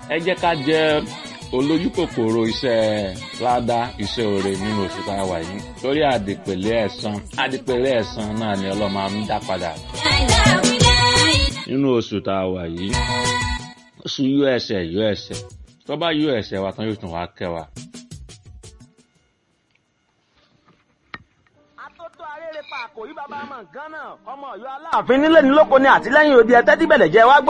ẹ jẹ́ ká jẹ́ olójú kòkòrò iṣẹ́ ládá iṣẹ́ oore nínú oṣù tá a wà yìí torí àdìpèlé ẹ̀san àdìpèlé ẹ̀san náà ni ọlọ́mọ á ń dá padà nínú oṣù tá a wà yìí oṣù yọ ẹsẹ̀ yọ ẹsẹ̀ tó bá yọ ẹsẹ̀ wa tán yóò tún wá kẹ́ wa. Atótó arére pa àkòrí bàbá ọmọ nǹkan náà ọmọ Ọ̀yọ́ aláàfin nílé ní lóko ni àtìlẹ́yìn òdi ẹtẹ tíbẹlẹ jẹ wá gbọ́.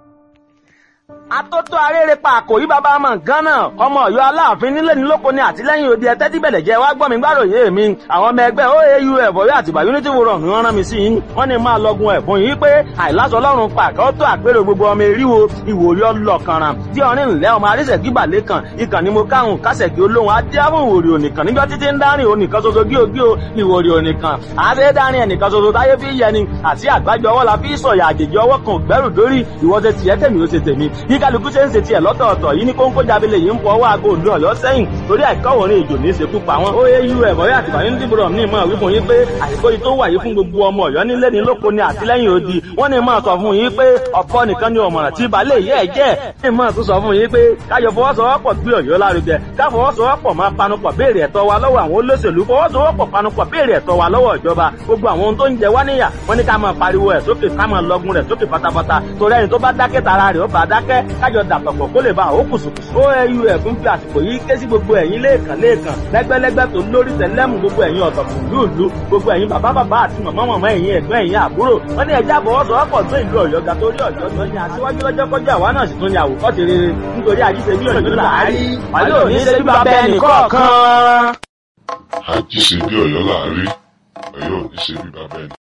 Atótó arére pa àkòrí bàbá ọmọ nǹkan náà ọmọ Ọ̀yọ́ aláàfin nílé ní lóko ni àtìlẹ́yìn òdi ẹtẹ tíbẹlẹ jẹ wá gbọ́ mi gbàròyé mi àwọn ọmọ ẹgbẹ́ oau ẹbọrí àtìgbà unity forum ni wọ́n rán mi sí yín wọ́n ní máa lọgun ẹ̀bùn yìí pé àìláṣọ Ọlọ́run pàkẹ ó tó àpérò gbogbo ọmọ eríwo ìwòrí ọlọkànràn tí ọrin ńlẹ ọmọ arísẹkí balẹ kan ìkànnì mo káhùn kásẹkí olóhùn adéhùn ìwòrí onìkan níjọ títí ń dárìn onìkan ṣoṣo gíogío ìwòrí onìkan àṣẹ dárìn ẹnìkan ṣoṣo táyé fi yẹni àti àgbájọ ọwọ́ la fi sọ̀yà àjèjì ọwọ́ kan gbẹ́rù dórí ìwọ́sẹ̀ tiẹ̀ tèmi ó ṣe tèmi bí kálukú ṣe ń ṣe tiẹ̀ lọ́tọ̀ọ̀tọ̀ yìí ní kóńkó jábílẹ̀ yìí ń fọ ọwọ́ aago òdu ọ̀yọ́ sẹ́yìn torí àìkọ́wòrin ìjò ní ìṣekú pa wọn. ó yé irú ẹ̀mọ́ yá àtìgbà yín dìbò ní ìmọ̀ wípé yín pé àsìkò yìí tó wà yìí fún gbogbo ọmọ ọ̀yọ́ nílé ní lóko ni àtìlẹ́yìn odi wọ́n ní máa sọ fún yín pé ọ̀pọ̀ nìkan ni ọ̀mọ̀ràn tí balẹ̀ yẹ́ ẹ̀ jẹ́ ní máa tún sọ fún yín pé káyọ̀ fọwọ́sowọ́pọ̀ gbé ọ̀yọ́ lárugẹ káfọwọ́sowọ́pọ̀ máa panupọ̀ béèrè ẹ̀tọ́ wa lọ́wọ́ àwọn olóṣèlú fọwọ́sowọ́pọ̀ panupọ̀ béèrè ẹ̀tọ́ wa lọ́wọ́ ìjọba gbogbo àwọn ohun tó ń jẹ wá níyà wọ́n ní ká máa pariwo ẹ̀ sókè ká máa lọgun rẹ̀ sókè pátápátá torí ẹni tó bá dákẹ́ tara rẹ̀ ó bá dákẹ́ kájọ dàpọ̀pọ̀ kó lè ba àwọn kùsùkùsù. oau ẹ̀fún fi àsìkò yìí ké sí gbogbo ẹ̀yin lẹ́ẹ̀kan lẹ́ẹ̀kan lẹ́gbẹ́lẹ́gbẹ́ tó lórí tẹ̀lẹ́mù gbogbo ẹ̀yin ọ̀tọ̀kùn lúùlú gbogbo ẹ̀yin bàbá bàbá àti màmá màmá ẹ̀yin ẹ̀gbọ́n ẹ̀yin àbúrò wọ́n ní ẹja àbọ̀wọ́sowọ́pọ̀ tó ìlú ọ̀yọ́ ga torí ọ̀yọ́ tó ní aṣíwájú lọ́jọ́ kọjá àwa náà sì tún ní àwòkọ́ ti rere nítorí àjíṣe bí ọ̀yọ́ làárí wàlẹ́ òní ṣe bí bàbá ẹnì kọ̀ọ̀kan. àjíṣe bí ọ̀yọ́ láàrí ọ̀yọ́ ò ní ṣe bí bàbá ẹnì